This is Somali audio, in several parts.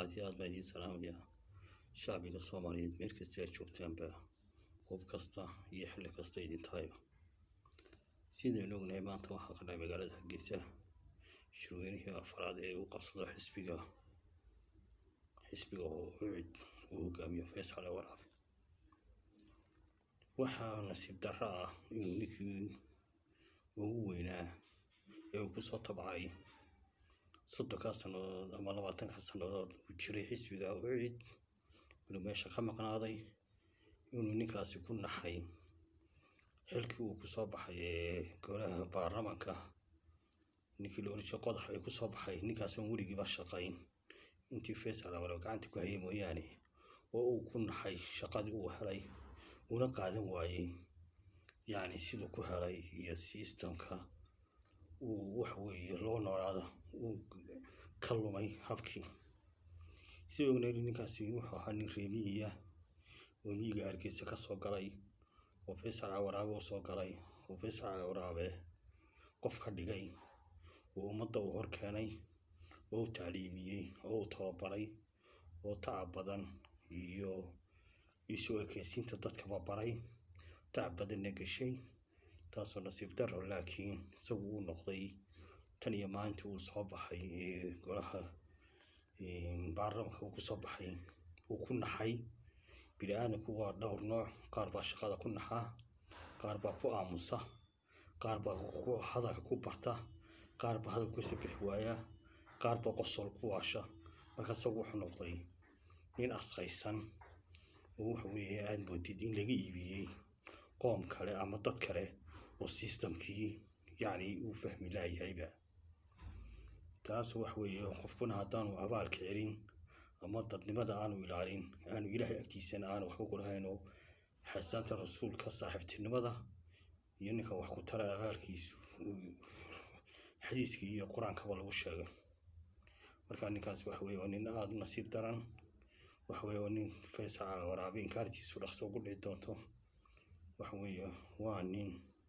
aad iyo aad baan idiin salaamayaa shacbiga soomaaliyeed meel kasta aad joogtaanba qof kasta iyo xilli kasta idin tahayba sidaynu ognahay maanta waxaa ka dhacay magaalada hargeysa shirweynihii afraad ee uu qabsado xisbiga xisbiga oo ucid uu hogaamiyo faysal waraabe waxaa nasiib darro ah inuu ninkii ugu weynaa ee uu kusoo tabcay soddonkaa sannadood ama labaatanka sannadood uu jiray xisbiga ucid inuu meesha ka maqnaaday inuu ninkaasi ku naxay xilkii uu kusoo baxay ee golaha baarlamaanka ninkii la oranjiray qodax ay kusoo baxay ninkaas oon weligiiba shaqayn intii faysal awalo gacanta ku hayay mooyaane oo uu ku naxay shaqadii uu helay una qaadan waayey yacni siduu ku helay iyo sistamka uu wax weeye loo noolaada uu ka lumay habkii si ognayn ninkaasi wuxuu ahaa nin reemiyiya oo miyiga hargeysa ka soo galay oo faysal waraabe u soo galay oo faysal waraabe qof ka dhigay oo ummadda uu hor keenay oo u tacliimiyey oo u tababaray oo tacab badan iyo isu ekeysiinta dadkaba baray tacab badanna gashay taasoo nasiib darro laakiin isagu uu noqday tan iyo maalintii uu soo baxay ee golaha baarlamaanka uu kusoo baxay uu ku naxay bini aadamku waa dhowr nooc qaar baa shaqada ku naxaa qaar baa ku aamusa qaar baa hadalka ku barta qaar baa hadalka kasoo bixi waaya qaar baa qosol ku waasha marka isagu wuxuu noqday nin asqaysan oo waxa weeye aad moodid in laga iibiyey qoom kale ama dad kale oo sistamkii yacni uu fahmi laayahayba taas wax weeye qofkuna haddaanu abaalka celin ama dadnimada aanu ilaalin aanu ilaahay agtiisana aanu waxba ku lahayn oo xasaanta rasuulka saaxiibtinimada iyo ninka wax ku tara abaalkiisu xadiiskii iyo qur-aankaba lagu sheegay marka ninkaas waxa weeye waa nin aada u nasiib daran waxa weeye waa nin faysal waraabe inkaartiisu dhaqso ugu dhici doonto waxa weeye waa nin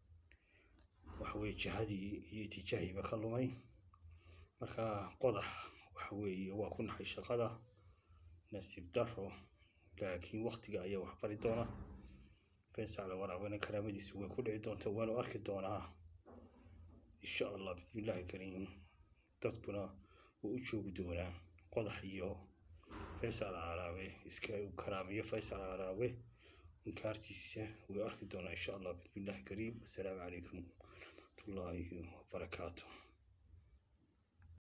waxa weeye jihadii iyo itijaahiiba ka lumay marka qodax waxa weeye waa ku naxay shaqada nasiib darro laakiin waktiga ayaa wax bari doona faysal waraabena karaamadiisu way ku dhici doontaa waanu arki doonaa insha allah bismillaahi kariim dadkuna way u joogi doonaa qodax iyo faysal araabe iska karaamiyo faysal araabe inkaartiisa way arki doonaa insha allah bismillaahi kariim assalaamu calaykum waraxmatullaahi wabarakaatu